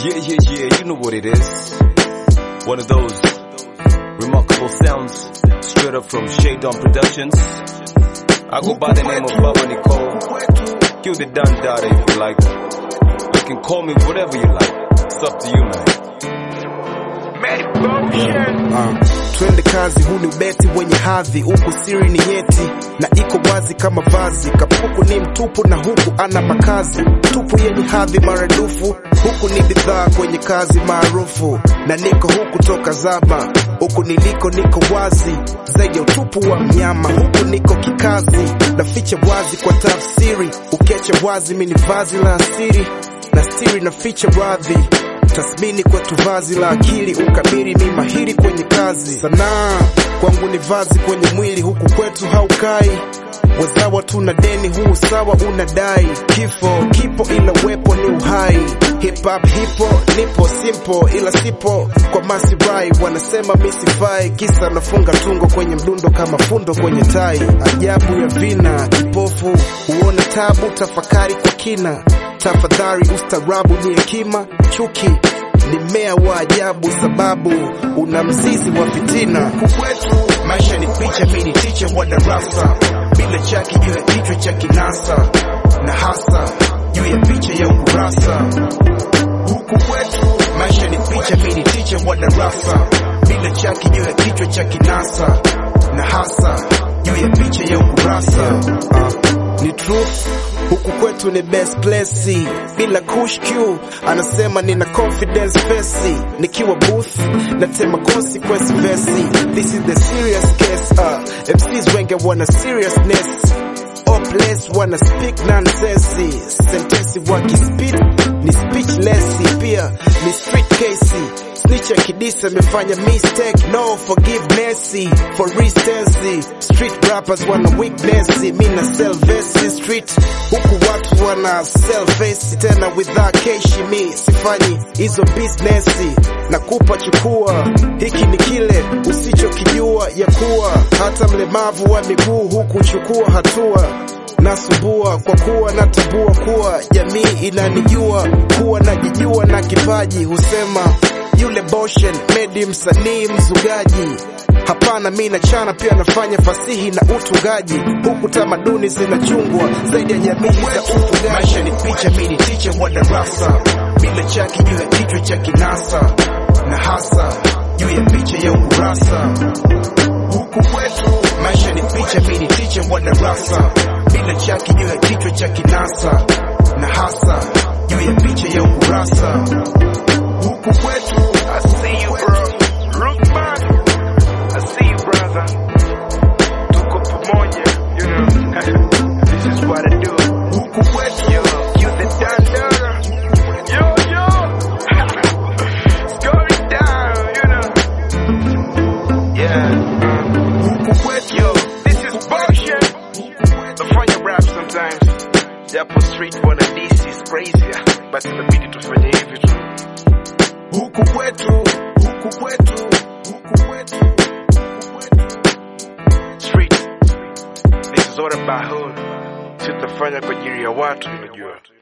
Yeah, yeah, yeah, you know what it is. One of those remarkable sounds straight up from Shadon Productions. I go by the name of Baba Nicole. Kill the Don Dada if you like. You can call me whatever you like. It's up to you, man. Uh, twende kazi, huu ni ubeti wenye hadhi, huku siri ni nyeti na iko wazi kama vazi. Kapuku ni mtupu na huku ana makazi tupu yenye hadhi maradufu. Huku ni bidhaa kwenye kazi maarufu, na niko huku toka zama. Huku niliko niko wazi zaidi ya utupu wa mnyama. Huku niko kikazi, naficha wazi kwa tafsiri. Ukecha wazi, mini vazi la asiri na stiri na ficha radhi tathmini kwetu vazi la akili, ukabiri ni mahiri kwenye kazi. Sanaa kwangu ni vazi kwenye mwili, huku kwetu haukai wazawa, tuna deni, huu sawa unadai. Kifo kipo ila wepo ni uhai. Hip hop hipo, nipo simple ila sipo kwa masirai. Wanasema misifai, kisa nafunga tungo kwenye mdundo kama fundo kwenye tai. Ajabu ya vina, kipofu huona tabu, tafakari kwa kina tafadhali ustarabu ni hekima, chuki ni mmea wa ajabu, sababu una mzizi wa fitina. Kwetu maisha ni picha, mimi ni ticha wa darasa, bila chaki juu ya kichwa cha kinasa, na hasa juu ya picha ya ukurasa. Huku kwetu maisha ni picha, mimi ni ticha wa darasa, bila chaki juu ya kichwa cha kinasa, na hasa juu ya picha ya ukurasa. Uh, ni truth huku kwetu ni best place bila kush Q anasema nina confidence fesi nikiwa booth natema consequence vesi this is the serious case uh, MCs wengi wana seriousness hopeless wana speak nonsense sentensi wakispit ni speechless pia ni street case snitch akidisa amefanya mistake no forgiveness for instance street rappers wana weakness mi na sell verse street huku watu wana sell face tena without cash mi sifanyi hizo business na kupa chukua hiki ni kile usichokijua ya kuwa hata mlemavu wa miguu huku chukua hatua nasumbua kwa kuwa natambua kuwa jamii inanijua kuwa najijua na kipaji husema yule boshen medi msanii mzugaji hapana mi nachana pia nafanya fasihi na utungaji huku tamaduni zinachungwa zaidi ya jamii za ufugaji maisha ni picha mi ni ticha wa darasa bila chaki juu ya kichwa cha kinasa na hasa juu ya picha ya ukurasa huku kwetu maisha ni picha mi ni ticha wa darasa bila chaki juu ya kichwa cha kinasa na hasa juu ya picha ya ukurasa huku kwetu I see you, bro. Look back. I see you, brother. Tuko pamoja, you know. this is what I do. huku kwetu Yo, you the dandara. Yo, yo. it's going down, you know. Yeah. huku kwetu Yo, this is bullshit. Nafanya rap sometimes. Japo street wana this is crazy. Basi inabidi tufanye hivi tu. huku kwetu huku kwetu huku kwetu huku kwetu street. This is all about hood. Sitafanya kwa ajili ya watu, unajua.